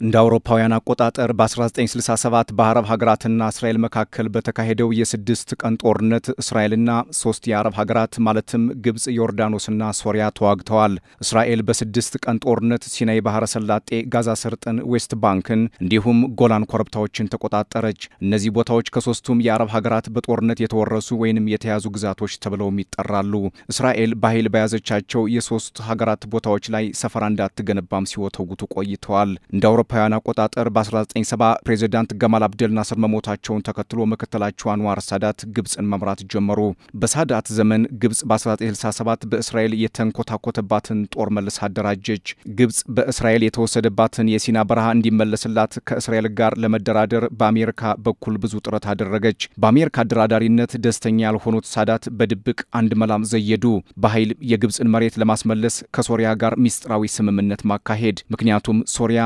እንደ አውሮፓውያን አቆጣጠር በ1967 በአረብ ሀገራትና እስራኤል መካከል በተካሄደው የስድስት ቀን ጦርነት እስራኤልና ሶስት የአረብ ሀገራት ማለትም ግብፅ፣ ዮርዳኖስና ሶሪያ ተዋግተዋል። እስራኤል በስድስት ቀን ጦርነት ሲናይ ባህረ ሰላጤ፣ ጋዛ ሰርጥን፣ ዌስት ባንክን እንዲሁም ጎላን ኮረብታዎችን ተቆጣጠረች። እነዚህ ቦታዎች ከሶስቱም የአረብ ሀገራት በጦርነት የተወረሱ ወይንም የተያዙ ግዛቶች ተብለውም ይጠራሉ። እስራኤል በኃይል በያዘቻቸው የሶስት ሀገራት ቦታዎች ላይ ሰፈራ እንዳትገነባም ሲወተውቱ ቆይተዋል። እንደ አውሮፓውያን አቆጣጠር በ1970 ፕሬዚዳንት ገማል አብደል ናስር መሞታቸውን ተከትሎ ምክትላቸው አንዋር ሳዳት ግብፅን መምራት ጀመሩ። በሳዳት ዘመን ግብፅ በ1967 በእስራኤል የተንኮታኮተባትን ጦር መልስ አደራጀች። ግብፅ በእስራኤል የተወሰደባትን የሲና በረሃ እንዲመለስላት ከእስራኤል ጋር ለመደራደር በአሜሪካ በኩል ብዙ ጥረት አደረገች። በአሜሪካ አደራዳሪነት ደስተኛ ያልሆኑት ሳዳት በድብቅ አንድ መላም ዘየዱ። በኃይል የግብፅን መሬት ለማስመለስ ከሶሪያ ጋር ሚስጥራዊ ስምምነት ማካሄድ። ምክንያቱም ሶሪያ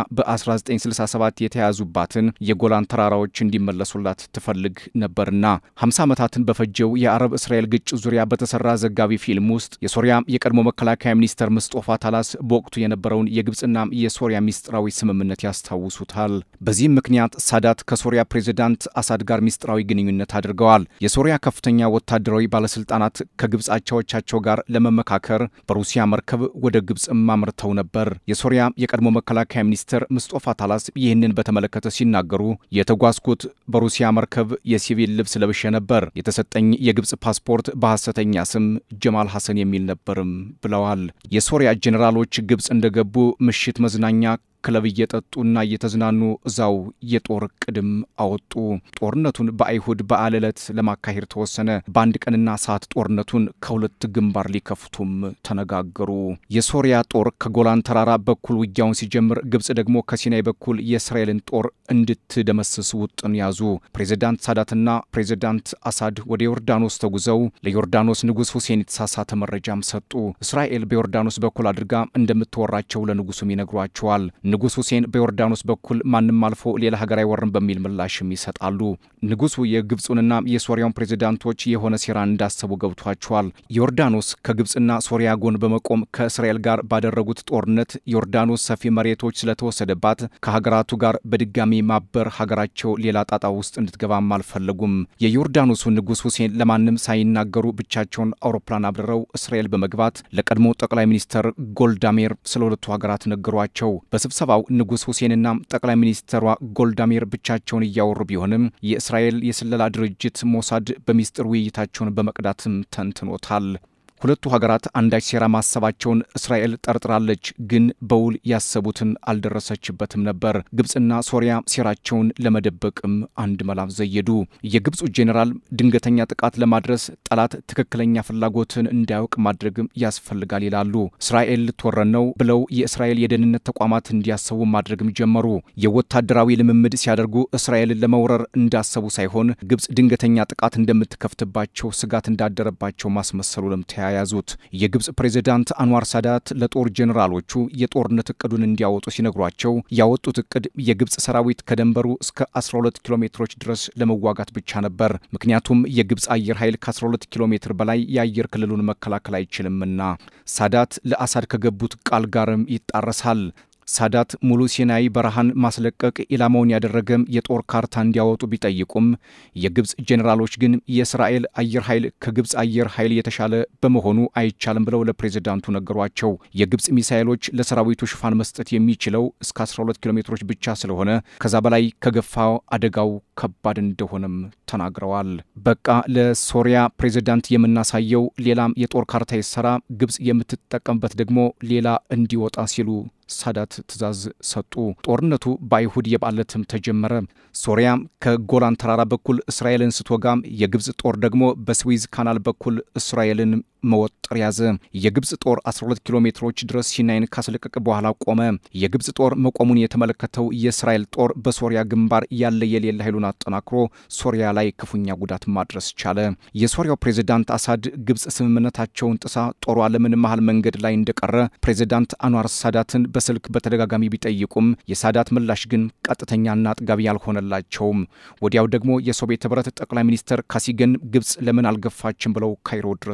በ1967 የተያዙባትን የጎላን ተራራዎች እንዲመለሱላት ትፈልግ ነበርና 50 ዓመታትን በፈጀው የአረብ እስራኤል ግጭት ዙሪያ በተሰራ ዘጋቢ ፊልም ውስጥ የሶሪያ የቀድሞ መከላከያ ሚኒስተር ምስጦፋ ታላስ በወቅቱ የነበረውን የግብፅና የሶሪያ ሚስጥራዊ ስምምነት ያስታውሱታል። በዚህም ምክንያት ሳዳት ከሶሪያ ፕሬዚዳንት አሳድ ጋር ሚስጥራዊ ግንኙነት አድርገዋል። የሶሪያ ከፍተኛ ወታደራዊ ባለስልጣናት ከግብፅ አቻዎቻቸው ጋር ለመመካከር በሩሲያ መርከብ ወደ ግብፅም አምርተው ነበር። የሶሪያ የቀድሞ መከላከያ ሚኒስትር ምስጦፋ ታላስ ይህንን በተመለከተ ሲናገሩ የተጓዝኩት በሩሲያ መርከብ የሲቪል ልብስ ለብሼ ነበር። የተሰጠኝ የግብፅ ፓስፖርት በሐሰተኛ ስም ጀማል ሐሰን የሚል ነበርም ብለዋል። የሶሪያ ጄኔራሎች ግብፅ እንደገቡ ምሽት መዝናኛ ክለብ እየጠጡና እየተዝናኑ እዛው የጦር ቅድም አወጡ። ጦርነቱን በአይሁድ በዓል ዕለት ለማካሄድ ተወሰነ። በአንድ ቀንና ሰዓት ጦርነቱን ከሁለት ግንባር ሊከፍቱም ተነጋገሩ። የሶሪያ ጦር ከጎላን ተራራ በኩል ውጊያውን ሲጀምር፣ ግብፅ ደግሞ ከሲናይ በኩል የእስራኤልን ጦር እንድትደመስስ ውጥን ያዙ። ፕሬዚዳንት ሳዳትና ፕሬዚዳንት አሳድ ወደ ዮርዳኖስ ተጉዘው ለዮርዳኖስ ንጉሥ ሁሴን የተሳሳተ መረጃም ሰጡ። እስራኤል በዮርዳኖስ በኩል አድርጋ እንደምትወራቸው ለንጉሱም ይነግሯቸዋል። ንጉሥ ሁሴን በዮርዳኖስ በኩል ማንም አልፎ ሌላ ሀገር አይወርም በሚል ምላሽም ይሰጣሉ። ንጉሱ የግብፁንና የሶሪያውን ፕሬዚዳንቶች የሆነ ሴራ እንዳሰቡ ገብቷቸዋል። ዮርዳኖስ ከግብፅና ሶሪያ ጎን በመቆም ከእስራኤል ጋር ባደረጉት ጦርነት ዮርዳኖስ ሰፊ መሬቶች ስለተወሰደባት ከሀገራቱ ጋር በድጋሚ ማበር ሀገራቸው ሌላ ጣጣ ውስጥ እንድትገባም አልፈለጉም። የዮርዳኖሱ ንጉሥ ሁሴን ለማንም ሳይናገሩ ብቻቸውን አውሮፕላን አብረረው እስራኤል በመግባት ለቀድሞ ጠቅላይ ሚኒስተር ጎልዳሜር ስለ ሁለቱ ሀገራት ነገሯቸው። በስብሰባው ንጉሥ ሁሴንና ጠቅላይ ሚኒስትሯ ጎልዳሜር ብቻቸውን እያወሩ ቢሆንም የእስራኤል የስለላ ድርጅት ሞሳድ በሚስጥር ውይይታቸውን በመቅዳትም ተንትኖታል። ሁለቱ ሀገራት አንዳች ሴራ ማሰባቸውን እስራኤል ጠርጥራለች፣ ግን በውል ያሰቡትን አልደረሰችበትም ነበር። ግብፅና ሶሪያ ሴራቸውን ለመደበቅም አንድ መላም ዘየዱ። የግብፁ ጄኔራል ድንገተኛ ጥቃት ለማድረስ ጠላት ትክክለኛ ፍላጎትን እንዳያውቅ ማድረግም ያስፈልጋል ይላሉ። እስራኤል ልትወረን ነው ብለው የእስራኤል የደህንነት ተቋማት እንዲያሰቡ ማድረግም ጀመሩ። የወታደራዊ ልምምድ ሲያደርጉ እስራኤልን ለመውረር እንዳሰቡ ሳይሆን ግብፅ ድንገተኛ ጥቃት እንደምትከፍትባቸው ስጋት እንዳደረባቸው ማስመሰሉንም ተያያዙት። የግብፅ ፕሬዚዳንት አንዋር ሳዳት ለጦር ጄኔራሎቹ የጦርነት እቅዱን እንዲያወጡ ሲነግሯቸው ያወጡት እቅድ የግብፅ ሰራዊት ከደንበሩ እስከ 12 ኪሎ ሜትሮች ድረስ ለመዋጋት ብቻ ነበር። ምክንያቱም የግብፅ አየር ኃይል ከ12 ኪሎ ሜትር በላይ የአየር ክልሉን መከላከል አይችልምና። ሳዳት ለአሳድ ከገቡት ቃል ጋርም ይጣረሳል። ሳዳት ሙሉ ሲናይ በረሃን ማስለቀቅ ኢላማውን ያደረገም የጦር ካርታ እንዲያወጡ ቢጠይቁም የግብፅ ጄኔራሎች ግን የእስራኤል አየር ኃይል ከግብፅ አየር ኃይል የተሻለ በመሆኑ አይቻልም ብለው ለፕሬዚዳንቱ ነገሯቸው። የግብፅ ሚሳይሎች ለሰራዊቱ ሽፋን መስጠት የሚችለው እስከ 12 ኪሎ ሜትሮች ብቻ ስለሆነ ከዛ በላይ ከገፋ አደጋው ከባድ እንደሆነም ተናግረዋል። በቃ ለሶሪያ ፕሬዚዳንት የምናሳየው ሌላም የጦር ካርታ ይሰራ፣ ግብፅ የምትጠቀምበት ደግሞ ሌላ እንዲወጣ ሲሉ ሳዳት ትዕዛዝ ሰጡ። ጦርነቱ በአይሁድ የበዓል ዕለትም ተጀመረ። ሶሪያ ከጎላን ተራራ በኩል እስራኤልን ስትወጋም የግብፅ ጦር ደግሞ በስዊዝ ካናል በኩል እስራኤልን መወጠር ያዘ። የግብፅ ጦር 12 ኪሎ ሜትሮች ድረስ ሲናይን ካስለቀቀ በኋላ ቆመ። የግብፅ ጦር መቆሙን የተመለከተው የእስራኤል ጦር በሶሪያ ግንባር ያለ የሌለ ኃይሉን አጠናክሮ ሶሪያ ላይ ክፉኛ ጉዳት ማድረስ ቻለ። የሶሪያው ፕሬዚዳንት አሳድ ግብፅ ስምምነታቸውን ጥሳ ጦሯ ለምን መሃል መንገድ ላይ እንደቀረ ፕሬዚዳንት አንዋር ሳዳትን በስልክ በተደጋጋሚ ቢጠይቁም የሳዳት ምላሽ ግን ቀጥተኛና አጥጋቢ ያልሆነላቸውም። ወዲያው ደግሞ የሶቪየት ህብረት ጠቅላይ ሚኒስትር ካሲገን ግብፅ ለምን አልገፋችም ብለው ካይሮ ድረስ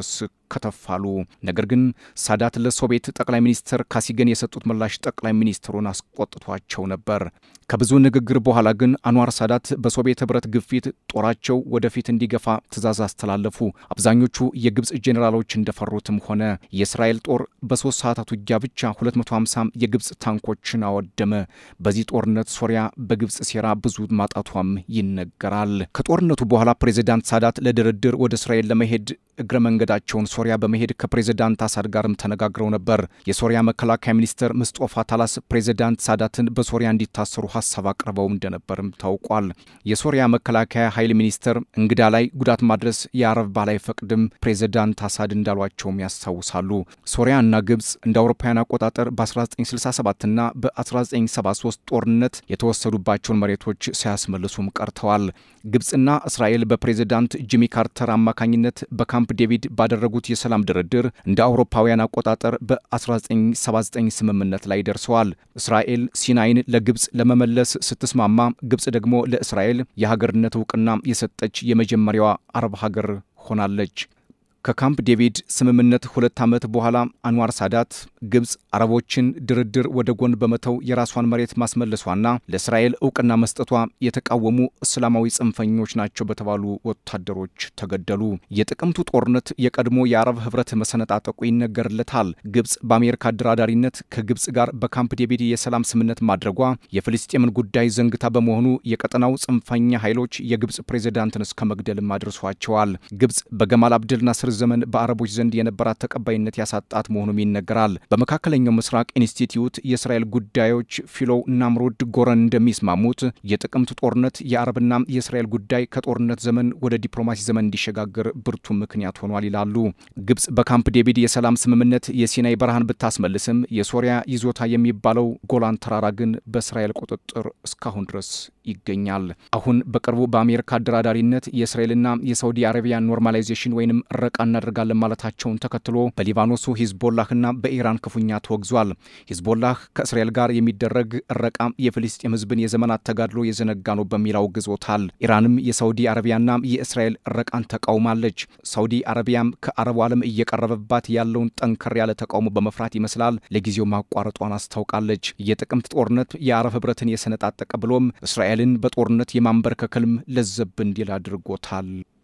ከተፋሉ። ነገር ግን ሳዳት ለሶቪየት ጠቅላይ ሚኒስትር ካሲገን የሰጡት ምላሽ ጠቅላይ ሚኒስትሩን አስቆጥቷቸው ነበር። ከብዙ ንግግር በኋላ ግን አንዋር ሳዳት በሶቪየት ህብረት ግፊት ጦራቸው ወደፊት እንዲገፋ ትዕዛዝ አስተላለፉ። አብዛኞቹ የግብፅ ጄኔራሎች እንደፈሩትም ሆነ የእስራኤል ጦር በሶስት ሰዓታት ውጊያ ብቻ 250 የግብፅ ታንኮችን አወደመ። በዚህ ጦርነት ሶሪያ በግብፅ ሴራ ብዙ ማጣቷም ይነገራል። ከጦርነቱ በኋላ ፕሬዚዳንት ሳዳት ለድርድር ወደ እስራኤል ለመሄድ እግረ መንገዳቸውን ሶሪያ በመሄድ ከፕሬዚዳንት አሳድ ጋርም ተነጋግረው ነበር። የሶሪያ መከላከያ ሚኒስትር ምስጦፋ ታላስ ፕሬዚዳንት ሳዳትን በሶሪያ እንዲታሰሩ ሀሳብ አቅርበው እንደነበርም ታውቋል። የሶሪያ መከላከያ ኃይል ሚኒስትር እንግዳ ላይ ጉዳት ማድረስ የአረብ ባል አይፈቅድም፣ ፕሬዚዳንት አሳድ እንዳሏቸውም ያስታውሳሉ። ሶሪያ እና ግብፅ እንደ አውሮፓውያን አቆጣጠር በ1967 እና በ1973 ጦርነት የተወሰዱባቸውን መሬቶች ሳያስመልሱም ቀርተዋል። ግብፅና እስራኤል በፕሬዚዳንት ጂሚ ካርተር አማካኝነት በካምፕ ዴቪድ ባደረጉት የሰላም ድርድር እንደ አውሮፓውያን አቆጣጠር በ1979 ስምምነት ላይ ደርሰዋል። እስራኤል ሲናይን ለግብፅ ለመመለስ ስትስማማ፣ ግብፅ ደግሞ ለእስራኤል የሀገርነት እውቅና የሰጠች የመጀመሪያዋ አረብ ሀገር ሆናለች። ከካምፕ ዴቪድ ስምምነት ሁለት ዓመት በኋላ አንዋር ሳዳት ግብፅ አረቦችን ድርድር ወደ ጎን በመተው የራሷን መሬት ማስመለሷና ለእስራኤል እውቅና መስጠቷ የተቃወሙ እስላማዊ ጽንፈኞች ናቸው በተባሉ ወታደሮች ተገደሉ። የጥቅምቱ ጦርነት የቀድሞ የአረብ ህብረት መሰነጣጠቁ ይነገርለታል። ግብፅ በአሜሪካ አደራዳሪነት ከግብፅ ጋር በካምፕ ዴቪድ የሰላም ስምምነት ማድረጓ የፍልስጤምን ጉዳይ ዘንግታ በመሆኑ የቀጠናው ጽንፈኛ ኃይሎች የግብፅ ፕሬዚዳንትን እስከ መግደልም አድርሷቸዋል። ግብፅ በገማል አብደል ናስር ዘመን በአረቦች ዘንድ የነበራት ተቀባይነት ያሳጣት መሆኑም ይነገራል። በመካከለኛው ምስራቅ ኢንስቲትዩት የእስራኤል ጉዳዮች ፊሎው ናምሩድ ጎረን እንደሚስማሙት የጥቅምት ጦርነት የአረብና የእስራኤል ጉዳይ ከጦርነት ዘመን ወደ ዲፕሎማሲ ዘመን እንዲሸጋገር ብርቱ ምክንያት ሆኗል ይላሉ። ግብፅ በካምፕ ዴቪድ የሰላም ስምምነት የሲናይ በረሃን ብታስመልስም የሶሪያ ይዞታ የሚባለው ጎላን ተራራ ግን በእስራኤል ቁጥጥር እስካሁን ድረስ ይገኛል። አሁን በቅርቡ በአሜሪካ አደራዳሪነት የእስራኤልና የሳውዲ አረቢያ ኖርማላይዜሽን ወይንም ረቃ እናደርጋለን ማለታቸውን ተከትሎ በሊባኖሱ ሂዝቦላህና በኢራን ክፉኛ ተወግዟል። ሂዝቦላህ ከእስራኤል ጋር የሚደረግ እረቃ የፍልስጤም ሕዝብን የዘመናት ተጋድሎ የዘነጋ ነው በሚል አውግዞታል። ኢራንም የሳውዲ አረቢያና የእስራኤል እረቃን ተቃውማለች። ሳውዲ አረቢያም ከአረቡ ዓለም እየቀረበባት ያለውን ጠንከር ያለ ተቃውሞ በመፍራት ይመስላል ለጊዜው ማቋረጧን አስታውቃለች። የጥቅምት ጦርነት የአረብ ህብረትን የሰነጣጠቀ ብሎም እስራኤልን በጦርነት የማንበርከክልም ለዘብ እንዲል አድርጎታል።